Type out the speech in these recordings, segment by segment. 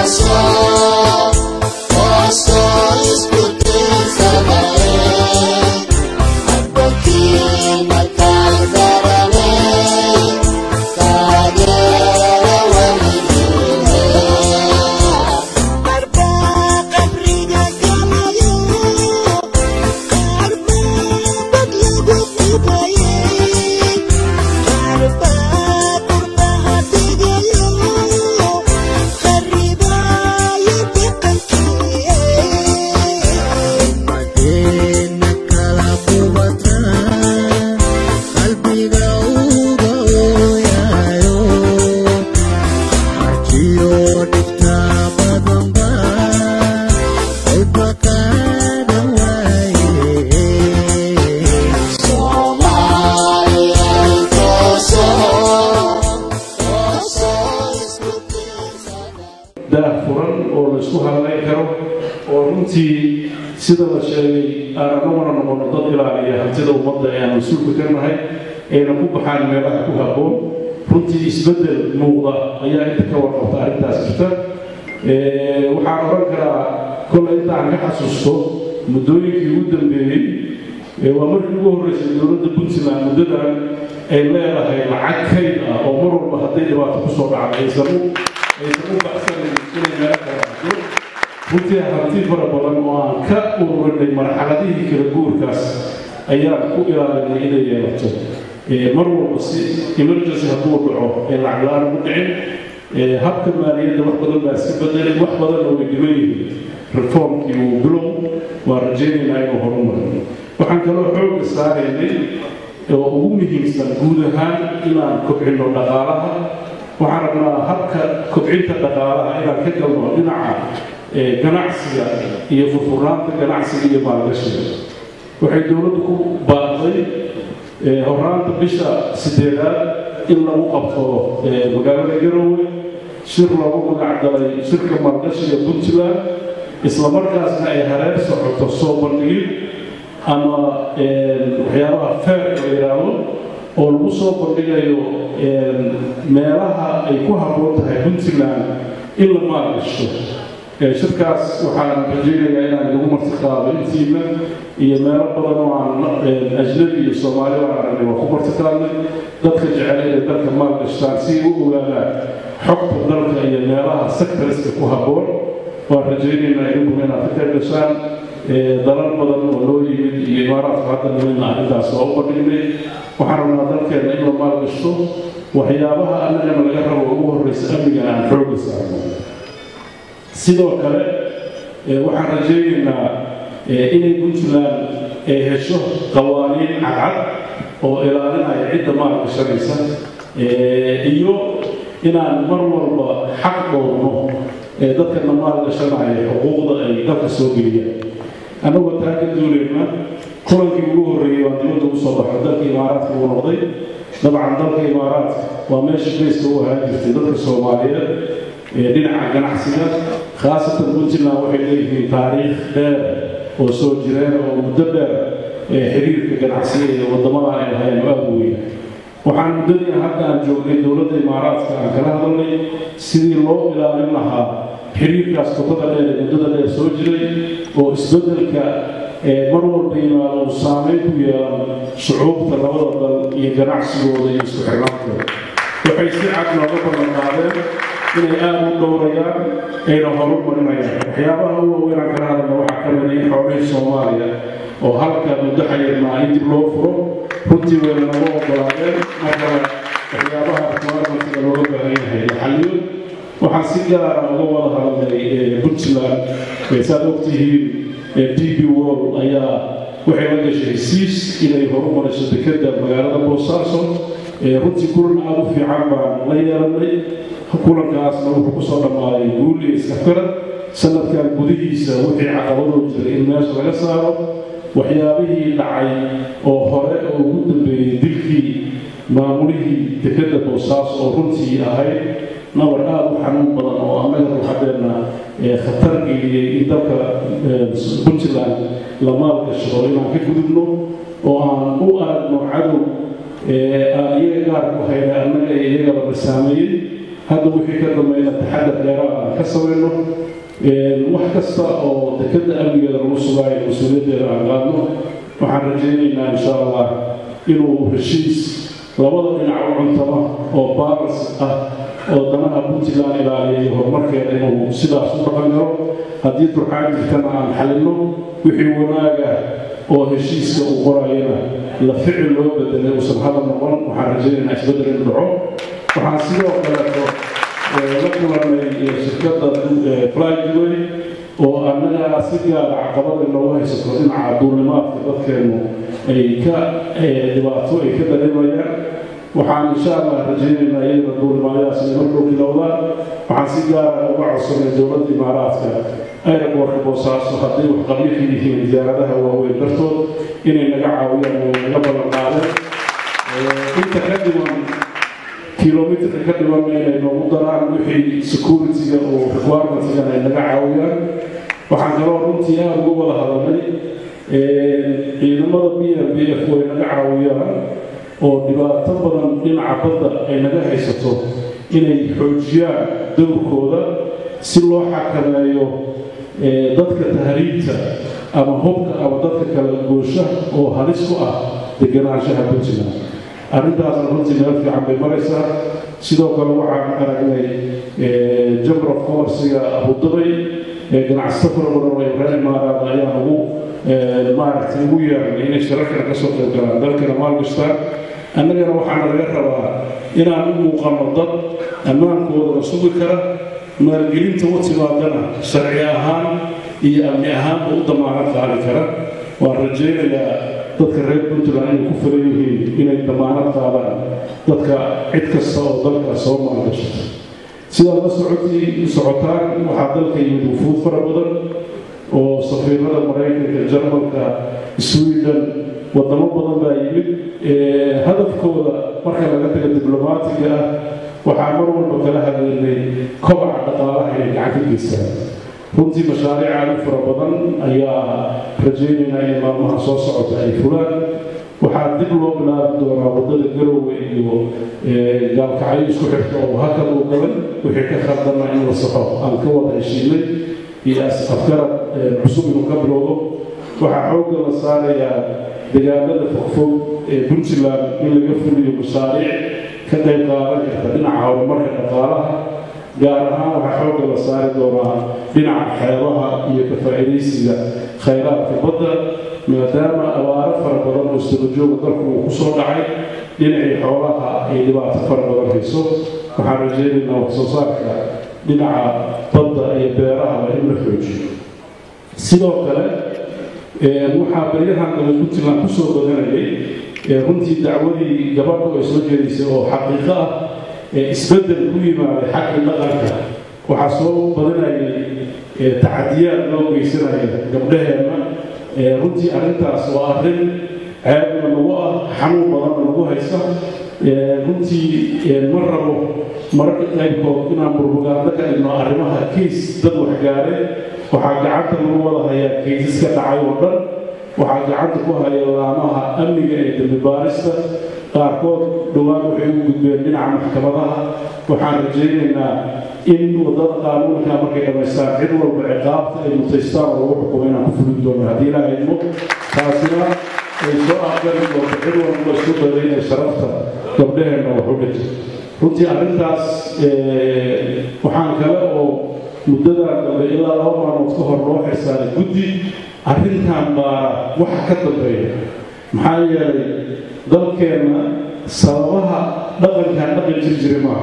runtii sida la sheegay aan anaguna noqono dad ilaaliya hantida ummadda ee aan mas-uulka ka nahay ayna ku baxaan meelaha ku habboon runtii isbeddel muuqda ayaa inta ka warqabta arrintaas jirta waxaan odhan karaa kollay inta aan ka xasuusto muddooyinkii ugu dambeeyey waa markii ugu horreysay dowladda puntland muddadan ay leedahay lacag kayd ah oo mar walba hadday dhibaato ku soo dhacda aysan u aysan u baxsanin inay meelo kala baxdo runtii hanti fara badan oo aan ka ururinay marxaladihii kala guurkaas ayaan ku ilaalinay inay yeelato mar walba si emergency hadduu dhaco ee lacag la-aan ugu dhicin habka maaliyadda wax badan baa iska bedelay wax badanna way dhiman yihiin reformkii uu bilow waa rajaynaynaa inuu horumaro waxaan kaloo xoogga saaraynay oo ugu muhiimsan guud ahaan inaan kobcino dhaqaalaha waxaan rabnaa habka kobcinta dhaqaalaha inaan ka galno dhinaca ganacsiga iyo furfurnaanta ganacsiga iyo maalgashiga waxay dowladdu ku baaqday horaanta bisha sideedaad in lagu qabto magaalada garowe shir loogu magac dalay shirka maalgashiga puntland islamarkaasna ay hareer socoto soo bandhigid ama waxyaabaha feerka la yidhaahdo oo lagu soo bandhigayo meelaha ay ku habboon tahay puntland in la maalgasho shirkaas waxaan rajaynayaa inaan lagu marti qaado intiina iyo meelo badan oo aan ajnabi iyo soomaali aan aragnay waa ku marti qaadnay dadka jecel inay dalka maalgashtaan si ay u ogaadaan xogta dalka iyo meelaha sectoriska ku habboon waan rajaynaynaa idinkuna inaad ka qayb gashaan dalal badan oo loo yimid iyo imaaraadka hadda nimidna arrintaas waa u bandhignay waxaan rabnaa dalkeenna in la maalgashto waxyaabaha annagana laga rabo ugu horreysa amnigan aan xoogga saarno sidoo kale waxaan rajaynaynaa inay puntland ay hesho qawaaniin cadcad oo ilaalinaya cidda maalgashanaysa iyo inaan mar walba xaq dhowrno dadkana maalgashanaya xuquuqda ay dalka soo geliyaan annagoo taa ka duulayna kulankii ugu horreeyey waa dibadda ugu soo baxo dalka imaaraadka uu noqday dabcan dalka imaaraadka waa meesha bayska u ahaan jirtay dadka soomaaliyeed dhinaca ganacsiga khaasatan puntland waxay leeyihiin taariikh dheer oo soo jireen oo muddo dheer xiriirka ganacsiga iyo waddamadan ay lahayn oo aada weyn waxaan muddadii hadda aan joognay dowladda imaaraadka aan kala hadalnay sidii loo ilaalin lahaa xiriirkaas tubada dheer ee muddada dheer soo jiray oo isbeddelka mar walba yimaado uu saameyn ku yeelan shucuubta labada dal iyo ganacsigooda iyo isku xirnaantooda waxay si cad nooga ballan qaadeen inay aada u dhowrayaan ayna horumarinayaan waxyaabaha u waaweynaan kala hadalna waxaa ka mid in xoolihii soomaaliya oo halka muddo xayirnaa in dib loo furo runtii wayna naga ogolaadeen markale waxyaabaha requirementiga looga baahan yahay la xaliyo waxaan si gaara uga wada hadalnay puntland saad ogtihiin d b wall ayaa waxay la gashay hesiis inay horumariso dekeda magaalada boosaaso runtii kulan aada u fiican baan la yeelanay kulankaasna wuxuu ku soo dhammaaday guul iyo iskafkarad sanadkan gudihiisa wixii caqabadoo jiray in meesha laga saaro waxyaabihii dhacay oo hore oo ugu dambeeyey dilkii maamulihii dekeda boosaaso oo runtii ahayd nabar aada u xanuun badan oo annaga ruuxadeenna khatar geliyey in dalka puntland la maalgashado inaan ka gudubno oo aan u aragno cadow aan iyaga gaar ku hayna annaga iyo iyagaba la saameeyey hadda wixii ka dambeeyna taxadar dheeraad aan ka samayno wax kasta oo dekadda amnigeeda lagu sugaayo mas-uuliyaddeeda aan qaadno waxaan rajaynaynaa insha allah inuu heshiis labada dhinac u cuntama oo balans ah oo danaha puntland ilaaliyay horumarkeeda inuu sidaas u dhaqan karo haddii turxaan jirtana aan xalino wixii wanaaga oo heshiiska uu qorayana la ficil loo bedelay uusan hadal noqon waxaan rajaynaynaa isbeddel inuu dhaco waxaan sidoo kaleeto la kulanay shirkadda flygway oo annaga si gaara caqabada inoogu haysato dhinaca duulimaadka dadkeennu ay ka dhibaato ay ka dareemayaan waxaan insha allah rajaynaynaa iyadana duulimaadaas inay markuu bilowdaan waxaan si gaara uga codsanay dowladda imaaraadka aeroboortka boosaaso hadday wax qabyo ka yihiin diyaaradaha waaweyn dartood inay naga caawiyaan way naga balan qaadeen inta ka dhiman kilomitrka ka dhiman inay noogu daraan wixii security-ga oo requirements-gan ay naga caawiyaan waxaan kaloo runtii aada uga wada hadalnay ciidamada b r b f way naga caawiyaan oo dhibaato badan dhinaca badda ay naga haysato inay xoojiyaan dowrkooda si loo xakameeyo dadka tahriibta ama hubka ama dadka kala goosha oo halis ku ah deganaanshaha puntland arrintaasna runtii meel fiican bay maraysaa sidoo kale waxaan aragnay jamber of commerciga abudabay ganacsato fara badan oo reer imaaraad ayaan ugu maaragtay ugu yeernay inay shirarkana ka soo qayb galaan dalkana maalgashtaan annagana waxaana laga rabaa inaan u muuqanno dad ammaankoodana sugi kara maalgelinta u timaadana sharci ahaan iyo amni ahaanba u damaanad qaadi kara waan rajaynayaa dadka reer puntland inay ku filan yihiin inay damaanad qaadaan dadka cid kasta oo dalka soo maalgashata sidaad la socotii socotaan waxaa dalka yimid wufuud fara badan oo safiirada maraykanka jarmalka sweden wadamo badan baa yimid hadafkooda marka laga taga diblomaatiga ah waxaa mar walba kala hadlaynay kobaca dhaqaalaha inay gacan ka geystaan runtii mashaariic aad u fara badan ayaa rajaynaynaa in maalmaha soo socota ay fulaan waxaa dib loo bilaabi doonaa waddada garowe iyo gaalkacyo isku xirta oo hakad uu galay wixii ka khaldana in la saxo aan ka wada heshiinay iyo afgarad cusub inuu ka bilowdo waxaa xoogga la saarayaa deegaanada fogfog ee puntland in laga fuliyo mashaariic ka qayb qaadan karta dhinaca horumarka dhaqaalaha gaar ahaan waxaa xoogga la saari doonaa dhinaca xeebaha iyo ka faa'iidaysiga khayraadka badda maadaama abaaro fara badan oo istabajooga dalku uu ku soo dhacay dhinacii xoolaha ay dhibaato fara badan hayso waxaan rajaynaynaa wax soo saarka dhinaca badda iyo beerahaba in la xoojiyo sidoo kale waxaa baryahan daba puntland ku soo badanayay runtii dacwadii gabadhu ay soo jeedisay oo xaqiiqo ah isbeddel ku yimaaday xagga dhaqanka waxaa soo badanayay tacadiyaad loo geysanaya gabdhaheenna runtii arrintaas waa arrin ceebna lagu ah xanuun badanna lagu haysa runtii ma rabo mararka qaybkood inaan burbugaando ka dhigno arrimaha kiis dad waxgaare waxaa gacanta lagu wada hayaa kiisaska dhacay oo dhan waxaa gacanta ku haya laamaha amniga ee dambi baarista qaarkood dhowaan waxay u gudbeen dhinaca maxkamadaha waxaan rajaynaynaa in wadada qaanuunka markay dhammaystaan cid walba ciqaabta ay mutaystaan oo lagu xukumo inaan ku fulin doono haddii ilaaha idmo taasina ay soo aqbali doonto cid walba isku daday inay sharafta gabdhaheenna wax u dhigto runtii arrintaas waxaan kale oo muddadan dambe ilaa laba maalmood ka hor loo xirsaaday guddi arrintan baa waxa ka dambeeya maxaa yeelay dalkeenna sababaha dhaqankan dhaqan jir jiri maaha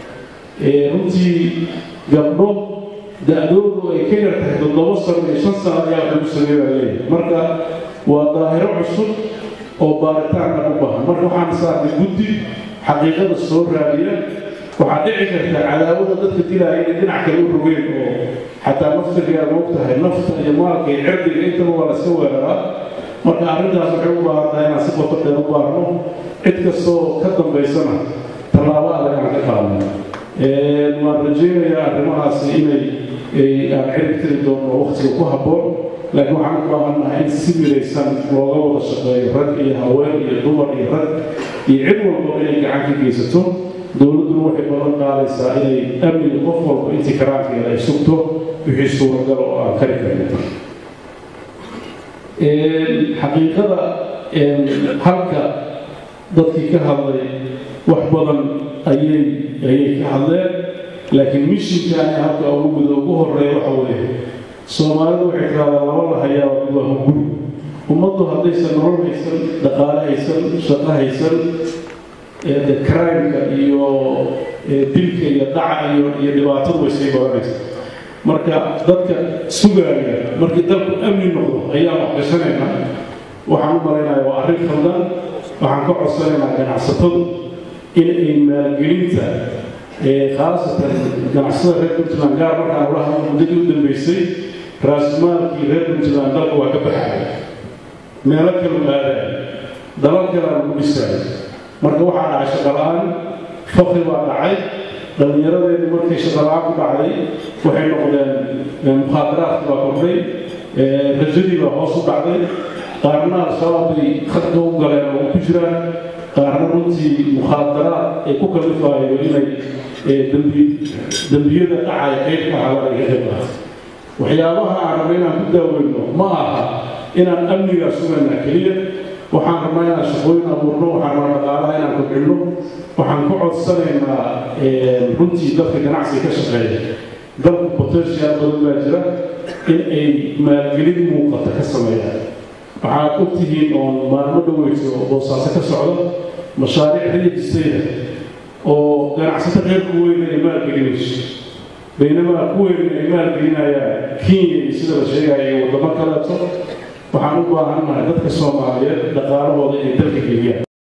runtii gabdho da-doodu ay ka yar tahay toddoba sano iyo shan sano ayaa lagu sameeyaa leeyahay marka waa daahiro cusub oo baaritaanka u baahan marka waxaan saarnay guddi xaqiiqada soo raadiya waxaa dhici karta cadaawada dadka dilaya inay dhinac kale u rogeen oo xataa naftigaa moog tahay nafta iyo maalka iyo cirdiga intaba waa la iska weeraraa marka arrintaas waxay u baahan tahay inaan si qoto dheer u baarno cid kastoo ka dambaysana tallaabo adag aan ka qaadno waan rajaynayaa arrimahaasi inay aan cirib tiri doono waqtiga ku habboon laakiin waxaan u baahannahay in si midaysan looga wada shaqeeyo rag iyo haween iyo dumar iyo rag iyo cid walba inay gacan ka geysato dowladduna waxay ballan qaadaysaa inay amniga qof walba intii karaankeeda ay sugto wixii suuragal oo aan kari karin xaqiiqada halka dadkii ka hadlay wax badan ayay ayay ka hadleen laakiin mishinkaani halka ugu guda ugu horeeya waxa weeye soomaalidu waxay tiraahdaa laba la hayaa waa hunguri ummaddu haddaysan nolol haysan dhaqaale haysan shaqo haysan crimeka iyo dilka iyo dhaca iyo iyo dhibaatadu way sii badanaysa marka dadka sugaaya markii dalku amni noqdo ayaan wax gashanaynaa waxaan u malaynayaa waa arrin khaldan waxaan ka codsanaynaa ganacsatadu in ay maalgelinta khaasatan ganacsada reer puntland gaar markaan ula hadlo muddadii u dambeysay raasmaalkii reer puntland dalka waa ka baxaya meelo kale aadaya dalal kalea lagu dhisaya marka waxaa dhacay shaqala-aan fakri baa dhacay dhallinyaradeedii markay shaqala-aan ku dhacday waxay noqdeen mukhaadaraadki baa kordhay rajadii baa hoos u dhacday qaarna al-shabaab bay khadka u galeen oo ku jiraan qaarna runtii mukhaadaraad ay ku kalifaayo inay dembiyada dhacaya qaybka halan ay ka qayb qaato waxyaabaha aan rabna inaan ku daaweyno ma aha inaan amnigaa sugaynaa keliya waxaan rabnaa inaan shaqooyin abuurno waxaan rabnaa dhaqaalaha inaan kobcino waxaan ku codsanaynaa runtii dadka ganacsiga ka shaqeeya dalku potential badan baa jira in ay maalgelin muuqata ka sameeyaan waxaad ogtihiin oon maalmo dhaweyso boosaaso ka socda mashaariic rajistayda oo ganacsato reer ku weyn ay maalgelinayso baynamaa ku weyn ay maalgelinayaan kenya iyo sida la sheegaya iyo waddamo kaleeto waxaan u baahannahay dadka soomaaliyeed dhaqaalahooda inay dalka geliyaan